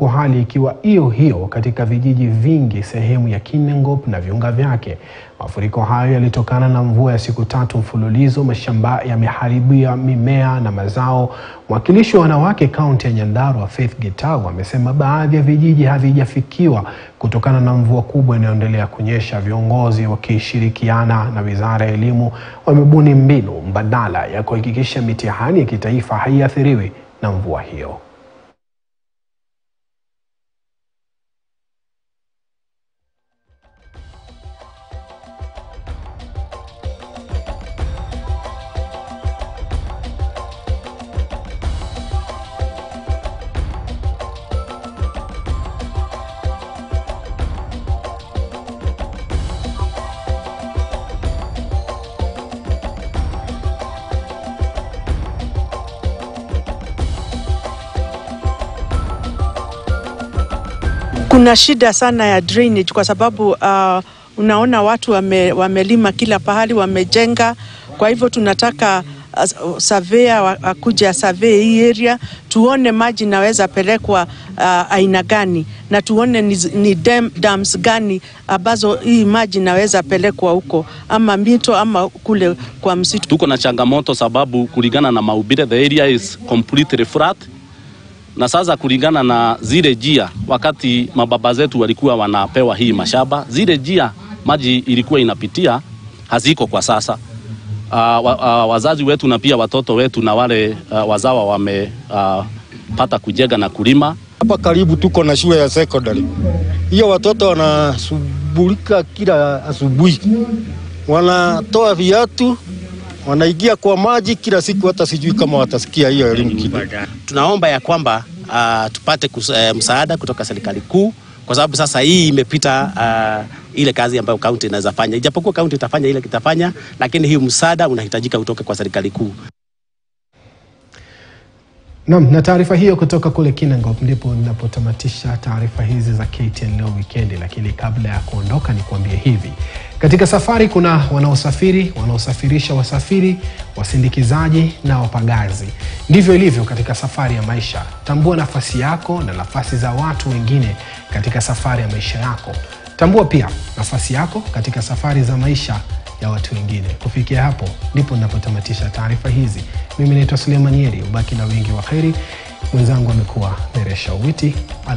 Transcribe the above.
huku hali ikiwa hiyo hiyo katika vijiji vingi sehemu ya Kinangop na viunga vyake. Mafuriko hayo yalitokana na mvua ya siku tatu mfululizo. Mashamba yameharibia mimea na mazao. Mwakilishi wa wanawake kaunti ya Nyandarua Faith Gitau amesema baadhi ya vijiji havijafikiwa kutokana na mvua kubwa inayoendelea kunyesha. Viongozi wakishirikiana na Wizara ya Elimu wamebuni mbinu mbadala ya kuhakikisha mitihani ya kitaifa haiathiriwi na mvua hiyo. Kuna shida sana ya drainage kwa sababu uh, unaona watu wame, wamelima kila pahali wamejenga. Kwa hivyo tunataka uh, surveyor akuja survey hii area tuone maji naweza pelekwa uh, aina gani na tuone ni, ni dam, dams gani ambazo hii maji naweza pelekwa huko ama mito ama kule kwa msitu. Tuko na changamoto sababu kulingana na maubire the area is completely flat na sasa kulingana na zile jia, wakati mababa zetu walikuwa wanapewa hii mashamba, zile jia maji ilikuwa inapitia haziko kwa sasa. Uh, wa, uh, wazazi wetu na pia watoto wetu na wale uh, wazawa wamepata uh, kujenga na kulima. Hapa karibu tuko na shule ya secondary, hiyo watoto wanashughulika kila asubuhi, wanatoa viatu wanaingia kwa maji kila siku, hata sijui kama watasikia hiyo elimu kidogo. Tunaomba ya kwamba uh, tupate kus, uh, msaada kutoka serikali kuu, kwa sababu sasa hii imepita uh, ile kazi ambayo kaunti inaweza fanya, ijapokuwa kaunti itafanya ile kitafanya, lakini hii msaada unahitajika kutoka kwa serikali kuu. Naam, na taarifa hiyo kutoka kule Kinangop ndipo ninapotamatisha taarifa hizi za KTN leo wikendi, lakini kabla ya kuondoka ni kuambie hivi. Katika safari kuna wanaosafiri, wanaosafirisha wasafiri, wasindikizaji na wapagazi. Ndivyo ilivyo katika safari ya maisha. Tambua nafasi yako na nafasi za watu wengine katika safari ya maisha yako. Tambua pia nafasi yako katika safari za maisha ya watu wengine. Kufikia hapo ndipo ninapotamatisha taarifa hizi. Mimi naitwa Suleiman Yeri, ubaki na wingi wa kheri. Mwenzangu amekuwa Meresha Uwiti.